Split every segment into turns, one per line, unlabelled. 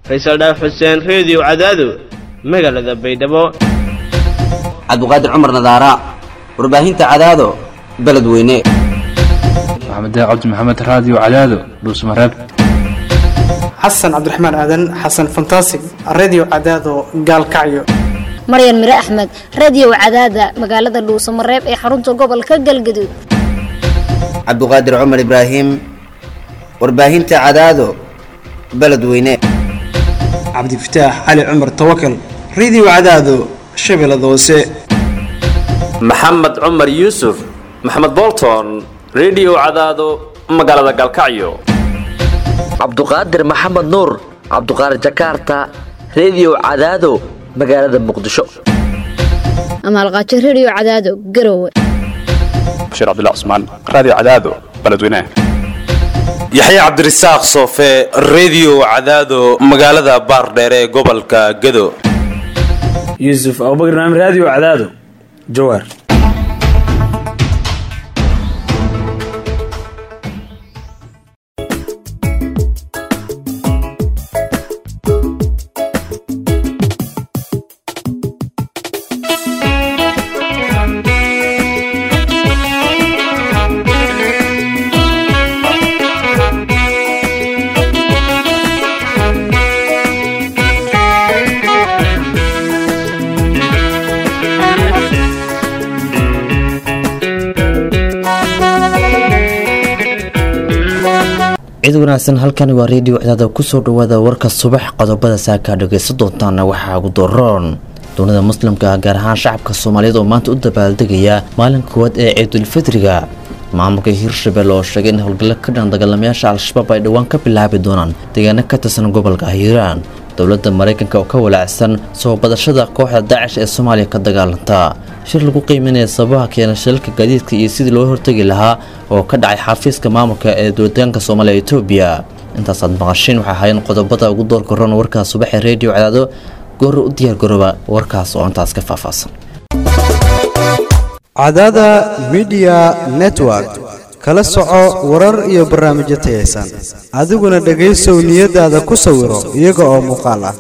faysal dhaaf xuseen reediyo cadaado magaalada baydhabo
cabduqaadir cumar nadaara warbaahinta cadaado beledweyne
maxamed cabdi maxamed raadiyo cadaado dhuusmareeb
xasan cabdiraxmaan aadan xasan fantasig redio cadaado gaalkacyo
maryan mire axmed radio cadaada magaalada dhuusamareeb ee xarunta gobolka galgaduud
cabduqaadir cumar ibraahim warbaahinta cadaado beledweyne
cabdifataax cali cumar tawakal redio cadaado shabeellada hoose
maxamed cumar yuusuf maxamed bolton redio cadaado magaalada gaalkacyo
cabduqaadir maxamed nuur cabduqaadir jakarta redio cadaado magaalada muqdisho
amaalqaajo radio cadaado garowe
bashiir cabdilla cusmaan raadiyo cadaado beledweynaha
yaxya cabdirasaaq soofe redio cadaado magaalada baardheere ee gobolka gado
yuusuf abubakar naam raadiyo cadaado jawaar
cid wanaagsan halkani waa reediyo cadaada kusoo dhawaada warka subax qodobada saakaa dhagaysan doontaana waxaa ugu daroon dowlada muslimka ah gaar ahaan shacabka soomaaliyeed oo maanta u dabaaldegaya maalin koowaad ee ciidulfidriga maamulka hirshabelle oo sheegay in howlgallo ka dhan dagaalamayaasha al-shabaab ay dhowaan ka bilaabi doonaan deegaano ka tirsan gobolka hiiraan dowladda maraykanka oo ka walaacsan soo badashada kooxda daacish ee soomaaliya ka dagaalanta shir lagu qiiminaya sababaha keena shilalka gaadiidka iyo sidii loo hortegi lahaa oo ka dhacay xafiiska maamulka ee dowladaanka soomaaliya etoobiya intaasaad maqashiin waxaa ahaayeen qodobada ugu doorka ron warkaas subaxee reediyo cadaado goor u diyaar garooba warkaas oo intaas ka faahfaahsan
cadaada midiya network kala soco warar iyo barnaamijyo tayaysan adiguna dhegaysow niyadaada ku sawiro iyaga oo muuqaal ah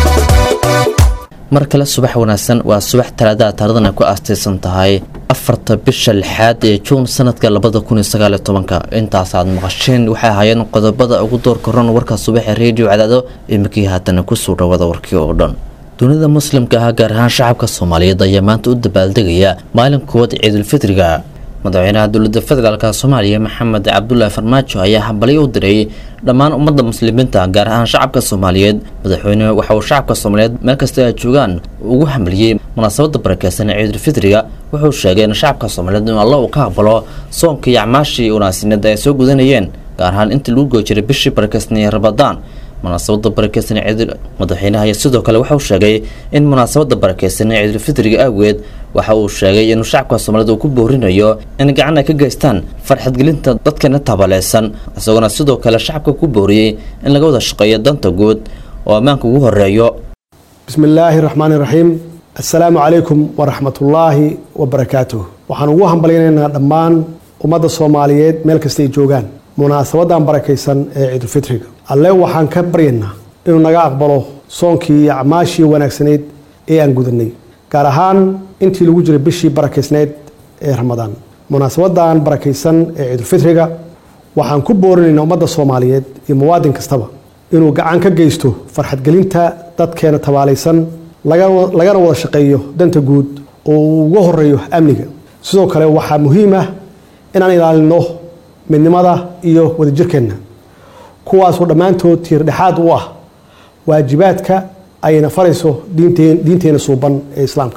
mar kale subax wanaagsan waa subax talaadaha taaridan ay ku aastaysan tahay afarta bisha lixaad ee juun sanadka labada kun iyo sagaaliyo tobanka intaasaad maqasheen waxay ahaayeen qodobada ugu doorka ron warka subaxee reediyo cadaado imikii haatana kusoo dhawada warkii oo dhan dunida muslimka ah gaar ahaan shacabka soomaaliyeed ayaa maanta u dabaaldegaya maalin koowaad ciidulfidriga madaxweynaha dowladda federaalk soomaaliya maxamed cabdulaahi farmaajo ayaa hambalyo u diray dhammaan ummadda muslimiinta gaar ahaan shacabka soomaaliyeed madaxweyne waxa uu shacabka soomaaliyeed meel kasta ay joogaan ugu hambaliyey munaasabada barakeysan ee ciidulfidriga wuxuu sheegay in shacabka soomaaliyeed in alla uu ka aqbalo soonka iyo acmaashii wanaagsineed ay soo gudanayeen gaar ahaan intii lagu goy jiray bishii barakeysanee rabadaan munaasabada barakeysan ciidul madaxweynaha iyo sidoo kale waxauu sheegay in munaasabada barakeysan ee ciidulfidriga awgeed waxa uu sheegay inuu shacabka soomaaliyed uu ku boorinayo in gacan ay ka geystaan farxadgelinta dadkana tabaleysan isagoona sidoo kale shacabka ku booriyey in laga wada shaqeeyo danta guud oo ammaanka ugu horeeyo
bismi illaahi raxmaani raxiim assalaamu calaykum waraxmatullaahi wabarakaatuh waxaan ugu hambalyaynaynaa dhammaan ummadda soomaaliyeed meel kastay joogaan munaasabadan barakaysan ee ciidulfitriga alle waxaan ka baryaynaa inuu naga aqbalo soonkii iyo acmaashii wanaagsanayd ee aan gudanay gaar ahaan intii lagu jiray bishii barakaysnayd ee ramadaan munaasabadan barakaysan ee ciidulfitriga waxaan ku boorinaynaa ummadda soomaaliyeed iyo muwaadin kastaba inuu gacan ka geysto farxadgelinta dadkeena tabaalaysan lagana wada shaqeeyo danta guud oo uu uga horeeyo amniga sidoo kale waxaa muhiim ah inaan ilaalino midnimada iyo wadajirkeenna kuwaasoo dhammaantood tiirdhexaad u ah waajibaadka ayna farayso diinteena suuban ee islaamka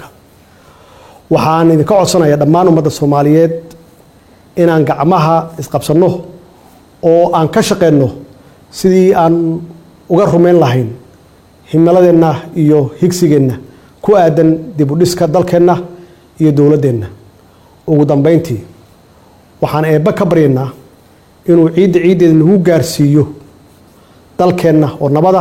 waxaan idinka codsanaya dhammaan ummadda soomaaliyeed inaan gacmaha isqabsanno oo aan ka shaqeyno sidii aan uga rumayn lahayn himiladeenna iyo higsigeenna ku aadan dib u dhiska dalkeenna iyo dowladdeenna ugu dambeyntii waxaan eebbe ka baryaynaa inuu ciidda ciiddeeda nagu gaarsiiyo dalkeenna oo nabada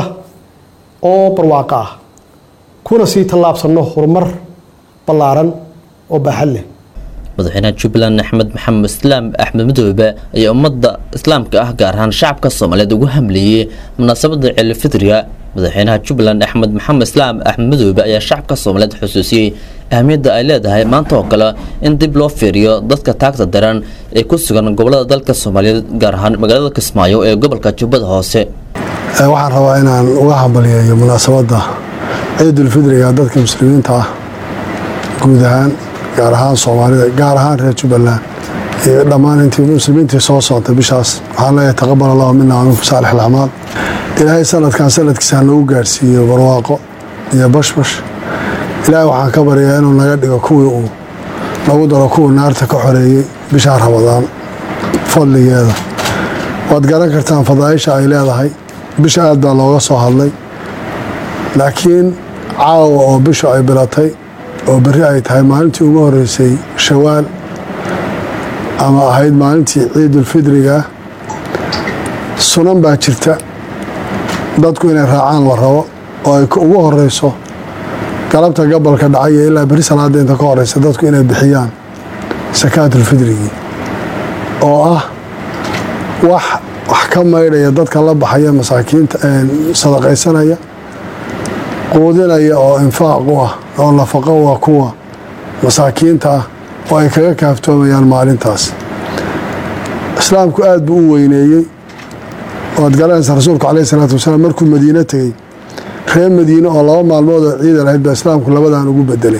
oo barwaaqo ah kuna sii tallaabsanno horumar ballaaran oo baaxad leh
madaxweynaha jubbaland axmed maxamed islaam axmed madoobe ayaa ummadda islaamka ah gaar ahaan shacabka soomaaliyeed ugu hamleeyey munaasabada ciilfidriga madaxweynaha jubbaland axmed maxamed islaam axmed madoobe ayaa shacabka soomaaliyeed xusuusiyey ahmiyadda ay leedahay maanta oo kale in dib loo fiiriyo dadka taagta daran ee ku sugan gobolada dalka soomaaliyeed gaar ahaan magaalada kismaayo ee gobolka jubbada hoose
waxaan rabaa inaan uga hambalyeeyo munaasabadda ciidulfidriga dadka muslimiinta ah guud ahaan gaar ahaan soomaalida gaar ahaan reer jubbaland iyo dhammaan intii muslimiintii soo soontay bishaas waxaan leeyahay taqabal allahu mina minkum saalix alacmaal ilaahay sanadkan sanadkiisa nagu gaarsiiyo barwaaqo iyo bashbash ilaahay waxaan ka baryaa inuu naga dhigo kuwii uu nagu daro kuwii naarta ka xoreeyey bishaa ramadaan fadligeeda waad garan kartaan fadaaisha ay leedahay bisha aad baa looga soo hadlay laakiin caawa oo bishu ay bilatay oo berri ay tahay maalintii ugu horeysay shawaal ama ahayd maalintii ciidulfidriga sunan baa jirta dadku inay raacaan la rabo oo ay ugu horeyso galabta gabalka dhacaya ilaa beri salaada inta ka horeysa dadku inay bixiyaan sakaatulfidrigii oo ah wax wax ka maydhaya dadka la baxaya masaakiinta sadaqaysanaya quudinaya oo infaaq u ah oo nafaqo u ah kuwa masaakiinta ah oo ay kaga kaaftoomayaan maalintaas islaamku aad buu u weyneeyey waad garanaysaa rasuulku caleyhi salaatu wasalaam markuu madiino tegey reer madiine oo laba maalmood oo ciida lahayd baa islaamku labadan ugu bedelay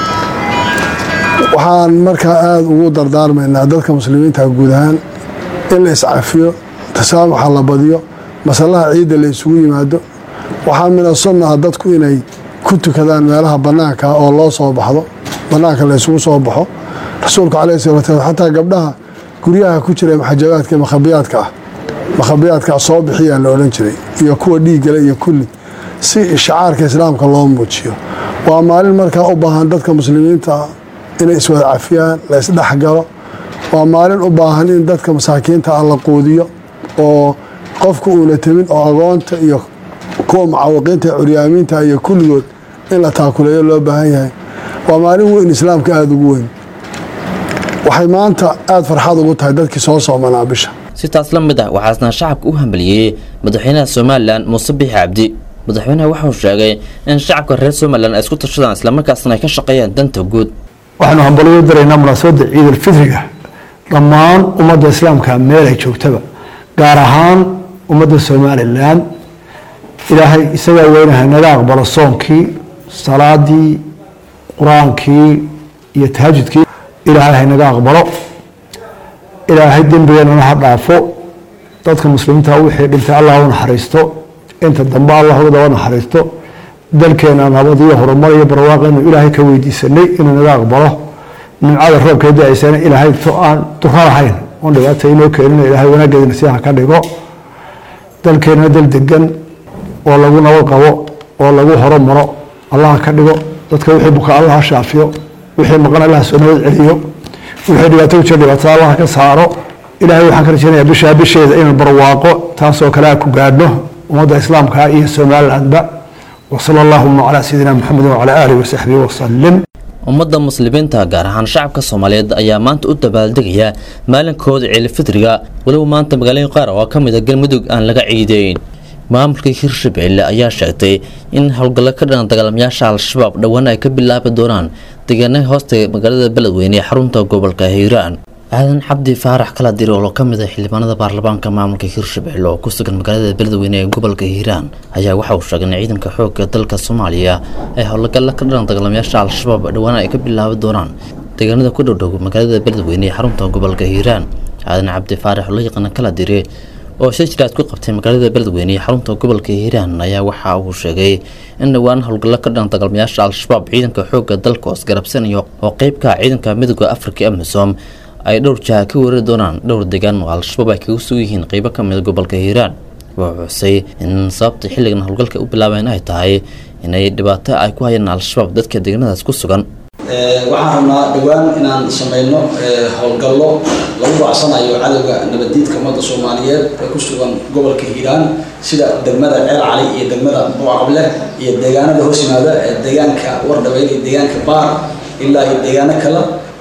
waxaan markaa aada ugu dardaarmaynaa dadka muslimiinta guud ahaan in la iscafiyo tasaamuxa la badiyo masalaha ciidda la isugu yimaado waxaa mina sunna ah dadku inay ku tukadaan meelaha bannaanka oo loo soo baxdo bannaanka la isugu soo baxo rasuulku caleyhi salatu wasalam xataa gabdhaha guryaha ku jira maxajabaadka makhabiyaadka ah makhabiyaadkaa soo bixiyaa la odhan jiray iyo kuwa dhiiggale iyo kulli si ishcaarka islaamka loo muujiyo waa maalin markaa u baahan dadka muslimiinta inay iswada cafiyaan la isdhexgalo waa maalin u baahan in dadka masaakiinta ah la quudiyo oo qofku uuna temin oo agoonta iyo kuwa mucaawiqiinta curyaamiinta iyo kulligood in la taakuleeyo loo baahan yahay waa maalin weyn islaamka aada ugu weyn waxay maanta aada farxad ugu tahay dadkii soo soomanaa bisha
si taas la mid ah waxaasna shacabka u hambaliyeeyey madaxweynaha somalilan muuse bixi cabdi madaxweynaha waxauu sheegay in shacabka reer somalilan ay isku tashadaan islamarkaasna ay ka shaqeeyaan danta guud
waxaanu hambaliyo daraynaa munaasabadda ciidulfidriga dhammaan ummadda islaamka meel ay joogtaba gaar ahaan ummadda somalilan ilaahay isagaa weynaha naga aqbalo soonkii salaadii qur-aankii iyo tahajudkii ilaahay haynaga aqbalo ilaahay dembigeenana ha dhaafo dadka muslimiinta wixii dhintay allah u naxariisto inta dambe allah uga daba naxariisto dalkeena nabad iyo horumar iyo barwaaqaynu ilaahay ka weydiisanay inuu naga aqbalo nimcada roobkee da-aysana ilaahay to aan duro lahayn oon dhibaata inoo keenin ilaahay wanaageedina si ha ka dhigo dalkeena dal degan oo lagu nabad qabo oo lagu horumaro allah ka dhigo dadka wixii buka allah ha shaafiyo wixii maqan allah soo nabad celiyo wixii dhibaato ku jira dhibaatada allah ka saaro ilaahay waxaan ka rajaynayaa bishaa bisheeda inuu barwaaqo taasoo kale a ku gaadhno ummadda islaamka iyo somalilandba wasala allahuma calaa sayidina maxamedin wacalaa aalihi wasaxbihi wasalim
ummadda muslimiinta gaar ahaan shacabka soomaaliyeed ayaa maanta u dabaaldegaya maalinkooda ciilfidriga weliba maanta magaalooyin qaar oo ka mid a galmudug aan laga ciideyn maamulka hirshabelle ayaa sheegtay in howlgallo ka dhanan dagaalamayaasha al-shabaab dhowaan ay ka bilaabi doonaan deegaanaha hoosta magaalada beledweyne ee xarunta gobolka hiiraan aadan cabdi faarax kala dir oo ka mid ah xildhibaanada baarlamaanka maamulka hirshabelle oo ku sugan magaalada beledweyne ee gobolka hiiraan ayaa waxa uu sheegay in ciidanka xoogga dalka soomaaliya ay howlgallo ka dhanan dagaalamayaasha al-shabaab dhowaan ay ka bilaabi doonaan deegaanada ku dhowdhow magaalada beledweyne ee xarunta gobolka hiiraan aadan cabdi faarax oo la yaqaana kala dire oo shir jiraad ku qabtay magaalada beledweyne ee xarunta gobolka hiiraan ayaa waxa uu sheegay in dhowaan howlgallo ka dhan dagaalmayaasha al-shabaab ciidanka xoogga dalka hoos garabsanayo oo qeybka ciidanka midooda afrika amisom ay dhowr jaha ka weerari doonaan dhowr deegaan oo al-shabaab ay kaga sugan yihiin qeybo ka mida gobolka hiiraan wuxuu xusay in sababta xilligan howlgalka u bilaabeen ay tahay inay dhibaato ay ku hayaan al-shabaab dadka deegaanadaas ku sugan
waxaan rabnaa dhowaan inaan samayno howlgallo lagu raacsanayo cadowga nabaddiidka ummadda soomaaliyeed ee ku sugan gobolka hiiraan sida degmada ceel cali iyo degmada buucaqable iyo deegaanada hoos yimaada ee deegaanka wardhabeyn iyo deegaanka baar ilaa iyo deegaano kale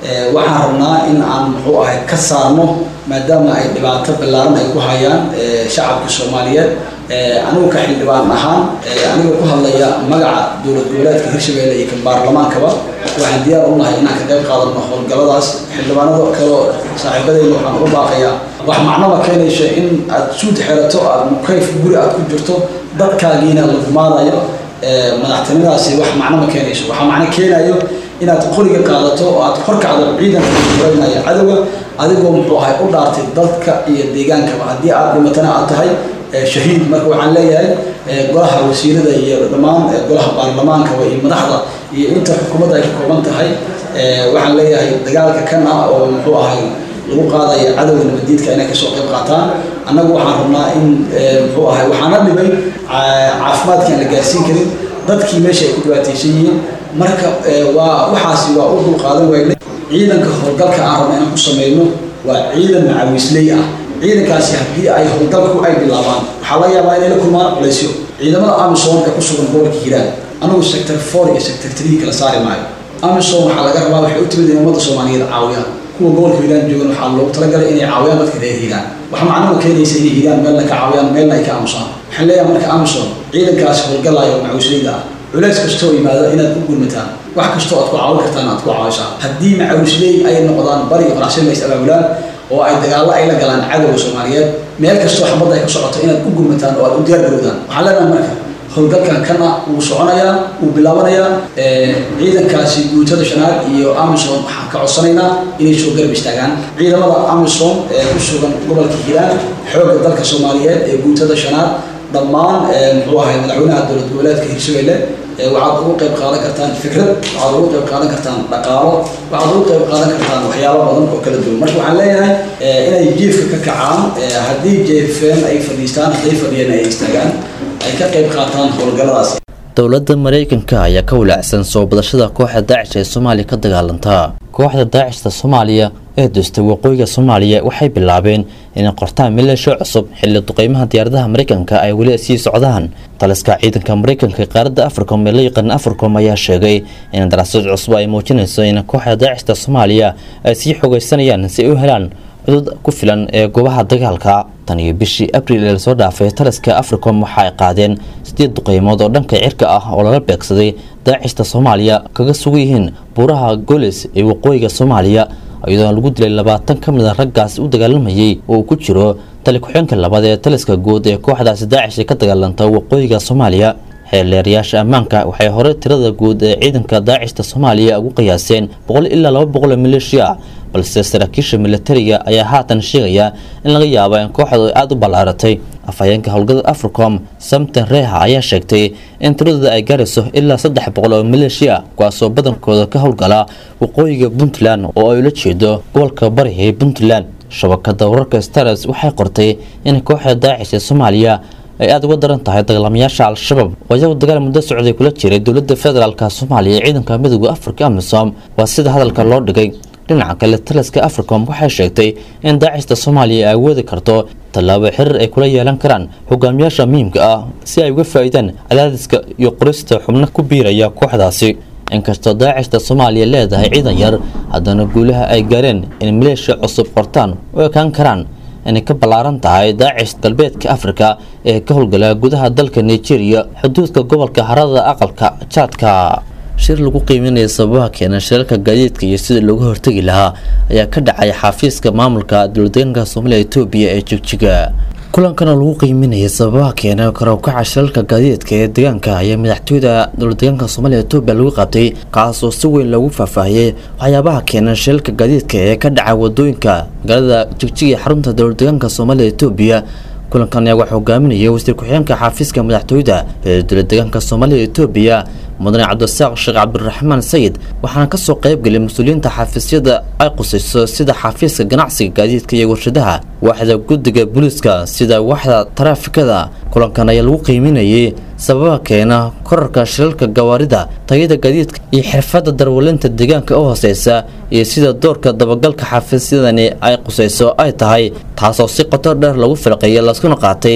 waxaan rabnaa in aan muxuu ahay ka saarno maadaama ay dhibaato ballaaran ay ku hayaan shacabka soomaaliyeed anigu ka xildhibaan ahaan anigoo ku hadlaya magaca dowlad goboleedka hirshabelle iyo kan baarlamaankaba waxaan diyaar u nahay inaan ka qayb qaadano howlgalladaas xildhibaanada kaleo saaxiibadeyda waxaan uga baaqayaa wax macnaba keenayso in aad suud xerato aad mukayf guri aad ku jirto dadkaagiina lagu maadayo madaxtinimadaasi wax macno ma keenayso waxaa macno keenayo inaad qoriga qaadato oo aad horkacdo ciidanka ureynaya cadowga adigoo muxuu ahay u dhaartay dadka iyo deegaankaba haddii aad dhimatana aad tahay shahiid marka waxaan leeyahay golaha wasiirada iyo dhammaan golaha baarlamaankaba iyo madaxda iyo inta xukuumadda ay ka kooban tahay waxaan leeyahay dagaalka kan ah oo muxuu ahay lagu qaadaya cadowga nabadiidka inay kasoo qayb qaataan annagu waxaan rabnaa in muxuu ahay waxaana dhibay caafimaadkii aan la gaarsiin karin dadkii meesha ay ku dhibaataysan yihiin marka waa waxaasi waa u dulqaadan waynay ciidanka howlgalka aan rabna inaan ku sameyno waa ciidan macawiisley ah ciidankaasi haddii ay howlgalku ay bilaabaan waxaa laga yaabaa inay la kulmaan culaysyo ciidamada amisom ee ku sugan gobolka hiiraan anigu sector four iyo sector three kala saari maayo amisom waxaa laga rabaa waxay u timid in ummadda soomaaliyeed caawiyaan kuwa gobolka hiiraan joogan waxaa loogu talagalay inay caawiyaan dadka reer hiiraan waxa macnuhu keenaysa inay hiiraan meelna ka caawiyaan meelna ay ka aamusaan waxaan leeyahay marka amisom ciidankaasi howlgalaya oo macawisleyda ah culays kastoo yimaado inaad u gurmataan wax kastoo aad ku caawin kartaan aad ku caawisaan haddii macawisley ay noqdaan bari iyo qoraxsima is abaabulaan oo ay dagaallo ay la galaan cadowga soomaaliyeed meel kastoo xabadda ay ka socoto inaad u gurmataan oo aad u diyaar garowdaan waxaan leenahay marka howlgalkan kana wuu soconayaa wuu bilaabanayaa ciidankaasi guutada shanaad iyo amisom waxaan ka codsanaynaa inay soo garab istaagaan ciidamada amisom ee ku sugan gobolka hiiraan xoogga dalka soomaaliyeed ee guutada shanaad dhammaan muxuu ahay madaxweynaha dowlad goboleedka hirshabelle waxaad ugu qayb qaadan kartaan fikrad waxaad ugu qayb qaadan kartaan dhaqaalo waxaad ugu qayb qaadan kartaan waxyaabo badan oo kala duwan marka waxaan leeyahay inay jiifka ka kacaan haddii jeefeen ay fadhiistaan hadday fadhiyeen ay istaagaan ay ka qayb qaataan howlgalladaas
dowladda maraykanka ayaa ka walaacsan soo badashada kooxda daacish ee soomaaliya ka dagaalantaa kooxda daacishta soomaaliya ee dustay waqooyiga soomaaliya waxay bilaabeen inay qortaan mileesho cusub xilli duqeymaha diyaaradaha maraykanka ay weli sii socdaan taliska ciidanka maraykanka ee qaaradda africom ee la yaqaan africom ayaa sheegay in daraasad cusub ay muujinayso in kooxda daacishta soomaaliya ay sii xogeysanayaan si ay u helaan cudud ku filan ee goobaha dagaalka tan iyo bishii abriil ee lasoo dhaafay taliska africom waxa ay qaadeen sideed duqeymood oo dhanka cirka ah oo lala beegsaday daacishta soomaaliya kaga sugan yihiin buuraha golis ee waqooyiga soomaaliya iyadoo lagu dilay labaatan ka mid a raggaas u dagaalamayay oo uu ku jiro tali ku-xeenka labaad ee taliska guud ee kooxdaasi daacish ee ka dagaalanta waqooyiga soomaaliya xeeleerayaasha ammaanka waxay hore tirada guud ee ciidanka daacishta soomaaliya ugu qiyaaseen boqol ilaa laba boqol oo maleeshiya balse saraakiisha militariga ayaa haatan sheegaya in laga yaabo in kooxdu aada u ballaaratay afhayeenka howlgada africom samten reha ayaa sheegtay in tiradooda ay gaarayso ilaa saddex boqol oo maleeshiya kuwaasoo badankooda ka howlgala waqooyiga puntland oo ay ula jeedo gobolka bari ee puntland shabakada wararka stars waxay qortay in kooxda daacish ee soomaaliya ay aada uga daran tahay dagaalamayaasha al-shabaab oo iyagu dagaal muddo socday kula jiray dowladda federaalka soomaaliya ee ciidanka midooda afrika amisom waa sida hadalka loo dhigay dhinaca kale taliska africom waxay sheegtay in daacista soomaaliya ay awoodi karto tallaabo xiriir ay kula yeelan karaan hogaamiyaasha muhiimka ah si ay uga faa'iidaan cadaadiska iyo qorista xubno ku biiraya kooxdaasi inkastoo daacista soomaaliya leedahay ciidan yar haddana guulaha ay gaareen in maleeshiya cusub qortaan u ekaan karaan inay ka ballaaran tahay daacish galbeedka afrika ee ka howlgala gudaha dalka nigeria xuduudka gobolka harada aqalka jaadka shir lagu qiiminaya sababaha keena shirarka gaadiidka iyo sida looga hortegi lahaa ayaa ka dhacay xafiiska maamulka dowladdeegaanka soomaaliya etoobiya ee jigjiga kulankana lagu qiiminayay sababaha keena karawkaca shirarka gaadiidka ee deegaanka ayaa madaxtooyada dowladdeegaanka soomaaliya etoobiya lagu qabtay kaasoo si weyn loogu faahfaahiyey waxyaabaha keena shirarka gaadiidka ee ka dhaca wadooyinka magaalada jigjiga ee xarunta dowladdeegaanka soomaaliya etoobiya kulankan ayaa waxaa hogaaminayay wasiir ku-xigeenka xafiiska madaxtooyada ee dowladdeegaanka soomaaliya etoobiya mudane cabdisaaq sheekh cabdiraxmaan sayid waxaana kasoo qaybgelay mas-uuliyiinta xafiisyada ay qusayso sida xafiiska ganacsiga gaadiidka iyo warshadaha waaxda guddiga booliiska sida waaxda taraafikada kulankan ayaa lagu qiiminayay sababaha keena korarka shilalka gawaarida tayada gaadiidka iyo xirfadda darwalinta deegaanka u hooseysa iyo sida doorka dabagalka xafiisyadani ay qusayso ay tahay taasoo si qoto dheer lagu filqeeyay laskuna qaatay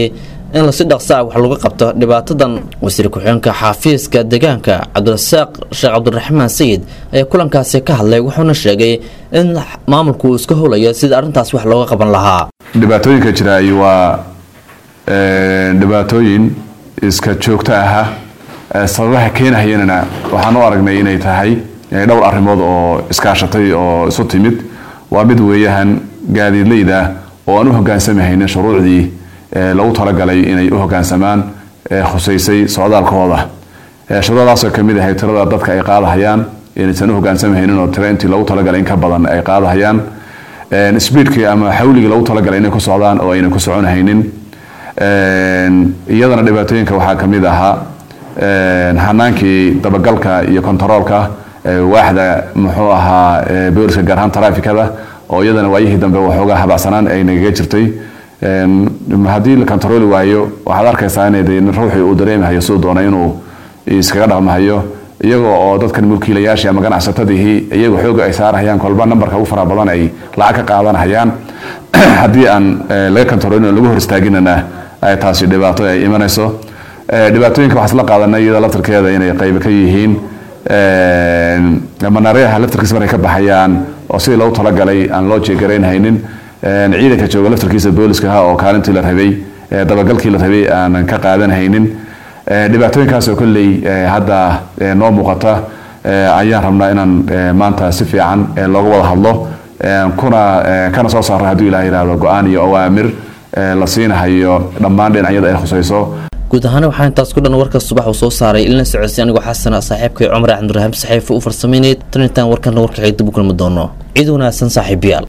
in lasi dhaqsa ah wax lagu qabto dhibaatadan wasiir ku-xigeenka xafiiska deegaanka cabdirasaaq sheekh cabdiraxmaan sayid ayaa kulankaasi ka hadlay wuxuuna sheegay in maamulku uu iska howlayo sida arrintaas wax looga qaban lahaa
dhibaatooyinka jiraay waa dhibaatooyin iska joogto aha sababaha keenahayanana waxaan u aragnay inay tahay dhowr arrimood oo iskaashatay oo isu timid waa mid weeyahan gaadiidleyda oo aan u hogaansamahaynin shuruucdii lagu talagalay inay u hogaansamaan khusaysay socdaalkooda shuruucdaasoo kamid ahay tirada dadka ay qaadahayaan inaysan u hogaansamahaynin oo tira intii lagu talagalay in ka badan ay qaadahayaan sbiidkii ama xawligii lagu talagalay inay ku socdaan oo aynan ku soconahaynin iyadana dhibaatooyinka waxaa kamid ahaa hanaankii dabagalka iyo kontaroolka waaxda muxuu ahaa booliska gaar ahaan taraafikada oo iyadana waayihii dambe waxoogaa habacsanaan ay nagaga jirtay haddii la kontarooli waayo waxaad arkaysaa in ruuxii uu dareemahayo siduu doona inuu iskaga dhaqmahayo iyagoo oo dadkan mulkiilayaashii ama ganacsatadihii iyagoo xooga ay saarahayaan kolba nambarka ugu fara badan ay lacag ka qaadanahayaan haddii aan laga kontaroolin oo lagu hor istaaginana ay taasi dhibaato ay imanayso dhibaatooyinka waxaa isla qaadanay iyada laftarkeeda inay qayb ka yihiin manareyaha laftarkiisa markay ka baxayaan oo sidii lagu talagalay aan loo jeegaraynhaynin ciidanka jooga laftarkiisa booliskaha oo kaalintii la rabay dabagalkii la rabay aanan ka qaadanhaynin dhibaatooyinkaasoo kolley hadda noo muuqata ayaan rabnaa inaan maanta si fiican looga wada hadlo kuna kana soo saaro hadduu ilaah yihahdo go-aan iyo awaamir la siinahayo dhammaan dhinacyada ay khusayso
guud ahaan waxaa intaas ku dhan warka subax uu soo saaray ilna socodsi anigoo xasana saaxiibkay cumar cabdiraxiim saxiifa u farsameynay tan intaan warkana warkaxay dib u kulmi doono ciid wanaagsan saaxiibayaal